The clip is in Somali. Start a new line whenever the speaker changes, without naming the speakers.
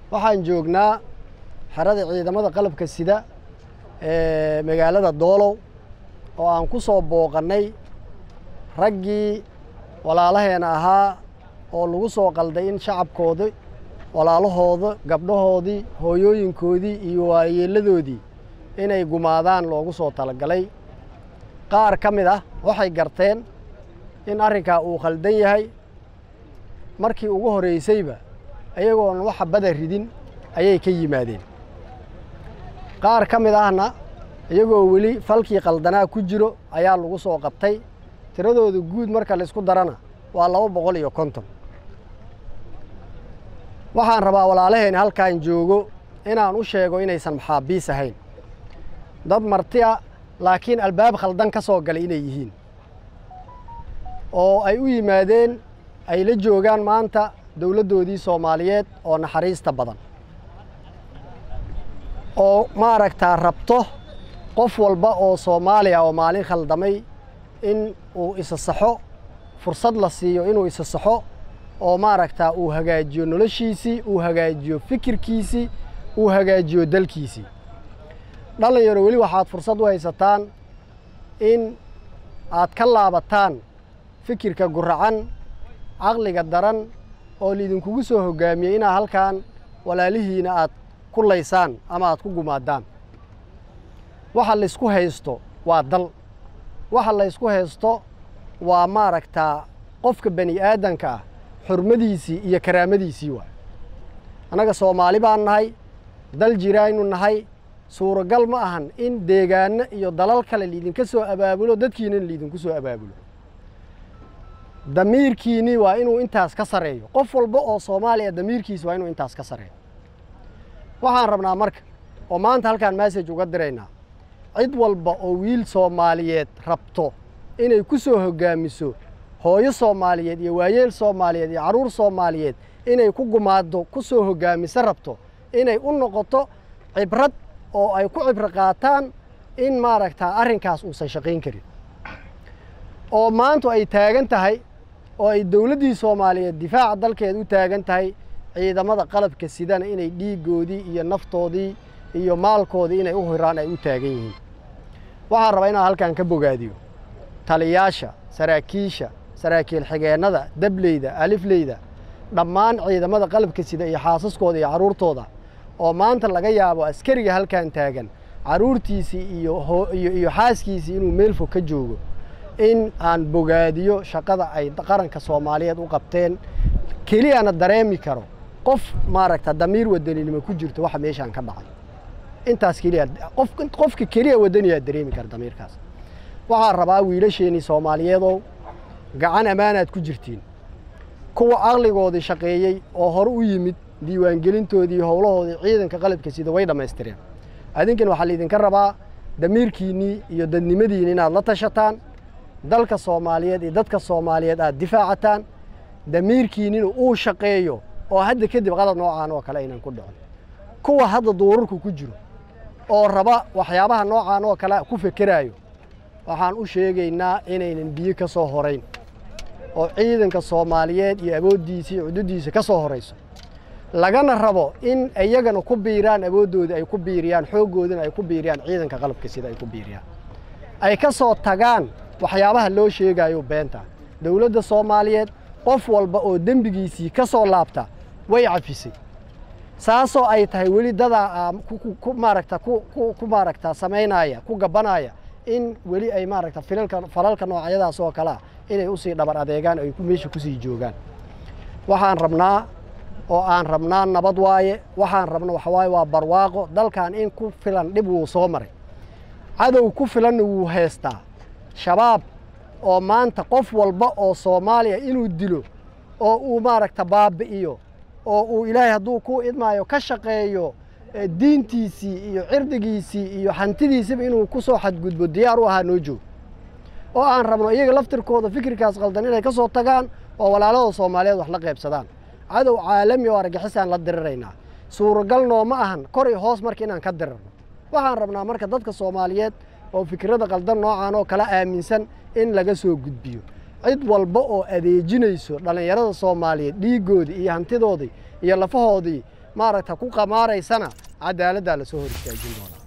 waxaan joognaa xerada ciidamada qalabka sida ee magaalada doolow oo aan ku soo booqannay raggii walaalaheena ahaa oo lagu soo qalday in shacabkoodii walaalahooda gabdhahoodii hooyooyinkoodii iyo waayeeladoodii inay gumaadaan loogu soo talagalay qaar ka mid ah waxay garteen in arrinkaa uu khaldan yahay markii ugu horraysayba iyagoon waxa bada ridin ayay ka yimaadeen qaar ka mid ahna iyagoo weli falkii qaldanaa ku jiro ayaa lagu soo qabtay tiradooda guud marka laysku darana waa laba boqol iyo konton waxaan rabaa walaalaheena halkaan joogo inaan u sheego inaysan maxaabiis ahayn dad marti a laakiin albaab khaldan ka soo galay inay yihiin oo ay u yimaadeen ay la joogaan maanta dowladdoodii soomaaliyeed oo naxariista badan oo maaragtaa rabto qof walba oo soomaaliya oo maalin khaldamay in uu isa saxo fursad la siiyo inuu isa saxo oo maaragtaa uu hagaajiyo noloshiisii uu hagaajiyo fikirkiisii uu hagaajiyo dalkiisii dhallinyaro weli waxaad fursad u haysataan in aad ka laabataan fikirka guracan caqliga daran oo laidinkugu soo hoggaamiyey inaad halkan walaalihiina aad ku laysaan ama aad ku gumaadaan waxa laysku haysto waa dal waxa laysku haysto waa maaragtaa qofka bani aadanka ah xurmadiisii iyo karaamadiisii waay annaga soomaali baan nahay dal jiraaynu nahay suuragal ma ahan in deegaanno iyo dalal kale laidinka soo abaabulo dadkiinana laidinku soo abaabulo damiirkiinii waa inuu intaas ka sarreeyo qof walba oo soomaaliya damiirkiisi waa inuu intaas ka sarreeyo waxaan rabnaa marka oo maanta halkaan massage uga diraynaa cid walba oo wiil soomaaliyeed rabto inay ku soo hoggaamiso hooyo soomaaliyeed iyo waayeel soomaaliyeed iyo carruur soomaaliyeed inay ku gumaaddo ku soo hoggaamiso rabto inay u noqoto cibrad oo ay ku cibro qaataan in maaragtaa arrinkaas uusan shaqayn karin oo maantu ay taagan tahay oo ay dowladdii soomaaliyeed difaaca dalkeeda u taagan tahay ciidamada qalabka sidana inay dhiiggoodii iyo naftoodii iyo maalkoodii inay u hiraan ay u taagan yihiin waxaan rabaa inaan halkan ka bogaadiyo taliyaasha saraakiisha saraakiil xigeennada dableyda alifleyda dhammaan ciidamada qalabka sida iyo xaasaskooda iyo carruurtooda oo maanta laga yaabo askariga halkan taagan carruurtiisii iyo iyo xaaskiisii inuu meel fog ka joogo in aan bogaadiyo shaqada ay qaranka soomaaliyeed u qabteen keliyana dareemi karo qof maaragta damiir wadaninimo ku jirto waxa meeshaan ka dhacay intaas keliya qof qofka keliya wadaniyaa dareemi kara damiirkaas waxaan rabaa wiilasheenii soomaaliyeedow gacan ammaanaad ku jirtiin kuwa caqligoodii shaqeeyey oo hore u yimid diiwaangelintoodii iyo howlahoodii ciidanka qalabka sida way dhammaystireen adinkan waxaa laydinka rabaa damiirkiinnii iyo dadnimadiinni inaad la tashataan dalka soomaaliyeed iyo dadka soomaaliyeed aad difaacataan damiirkiinnina uu shaqeeyo oo hadda kadib qalad noocaan oo kale aynan ku dhicin kuwa hadda duurarku ku jiro oo raba waxyaabaha noocaan oo kale ku fekeraayo waxaan u sheegaynaa inaynan biyo ka soo horayn oo ciidanka soomaaliyeed iyo awooddiisa iyo cududdiisa ka soo horayso lagana rabo in iyagana ku biiraan awooddoodii ay ku biiriyaan xooggoodina ay ku biiriyaan ciidanka qalabka sida ay ku biiriyaan ay ka soo tagaan waxyaabaha loo sheegayo beenta dowladda soomaaliyeed qof walba oo dembigiisii ka soo laabta way cafisay saasoo ay tahay weli dadaa ku maaragta ku maaragta samaynaya ku gabanaya in weli ay maaragta filalka falalka noocyadaas oo kalea inay usii dhabar adeegaan ay meesha kusii joogaan waxaan rabnaa oo aan rabnaa nabad waaye waxaan rabna waxa waaye waa barwaaqo dalkan in ku filan dhib wuu soo maray cadow ku filanna wuu haystaa shabaab oo maanta qof walba oo soomaaliya inuu dilo oo uu maaragta baabi'iyo oo uu ilaahay hadduu ku idmaayo ka shaqeeyo diintiisii iyo cirdigiisii iyo hantidiisiba inuu ku soo xadgudbo diyaar u ahaa noo joog oo aan rabno iyaga laftirkooda fikirkaas qaldan inay ka soo tagaan oo walaalada soomaaliyeed wax la qaybsadaan cadow caalami oo argixisaan la diriraynaa suuragal nooma ahan kor iyo hoos marka inaan ka dirirno waxaan rabnaa marka dadka soomaaliyeed oo fikirada qaldan noocan oo kala aaminsan in laga soo gudbiyo cid walba oo adeejinayso dhallinyarada soomaaliyeed dhiiggoodii iyo hantidoodii iyo lafahoodii maaragta ku qamaaraysana cadaaladdaa lasoo hor istaajin doonaa